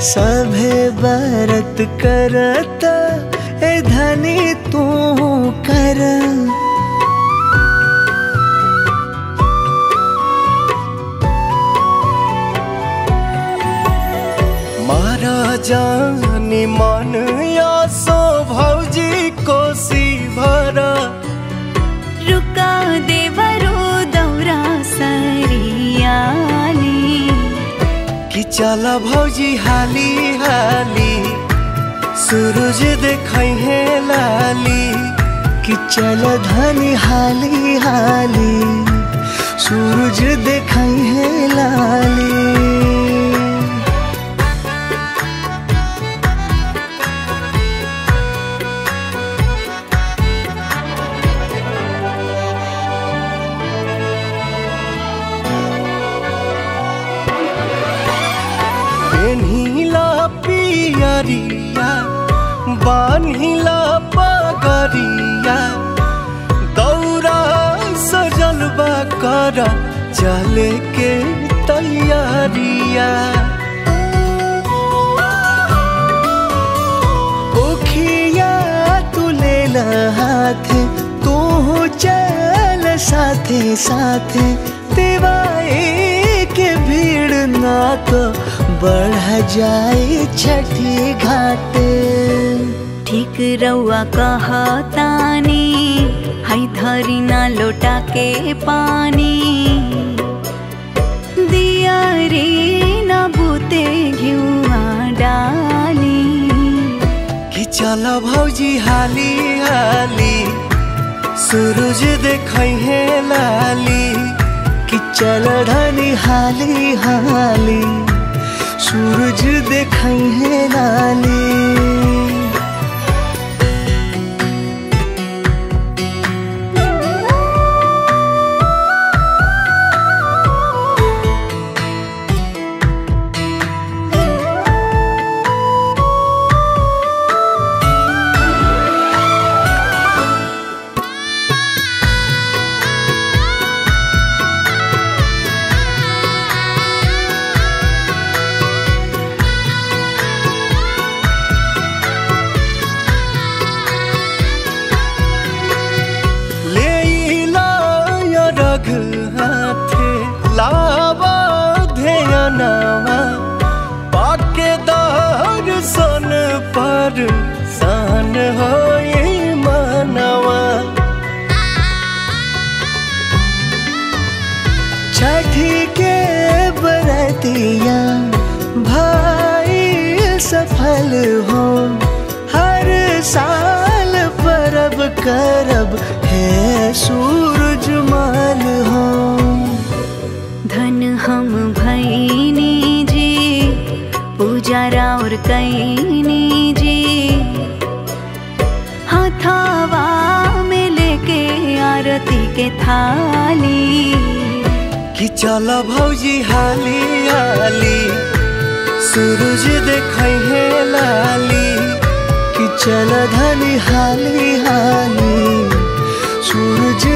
सभे बरत करत ए धनी तू कर मारा जानी मन या सो भौजी कोसी भरा रुका देवरो दौरा सरियाली कि चल भौजी हाली हाली सूरज देखै है लाली कि चल धनी हाली हाली सूरज देखै है लाली पेन्हिला पियरिया बान्हिला पगरिया दौरा सजलबा कर चले के तैयारिया ओखिया तू ले हाथ तू चल साथे साथे दिवाई के भीड़ ना तो बढ़ जाए छठी घाटे ठीक रउआ कहतानी हई धरी ना लोटा के पानी दिया रे ना बूते घिउआ डाली कि चल भौजी हाली हाली सूरज देखै है लाली कि चल धनी हाली हाली सूरज देखै है लाली लेइला या रघ हाथे लावा ध्यानवा पाके दर्शन पर सान होए मनवा छठी के बरतिया भाई सफल हो हर साल परब करब है सूरज मान हो धन हम भैनी जी पूजा और कैनी जी हथावा में लेके आरती के थाली कि चल भौजी हाली हाली सूरज देखै है लाली कि चल धनी हाली हाली सूरज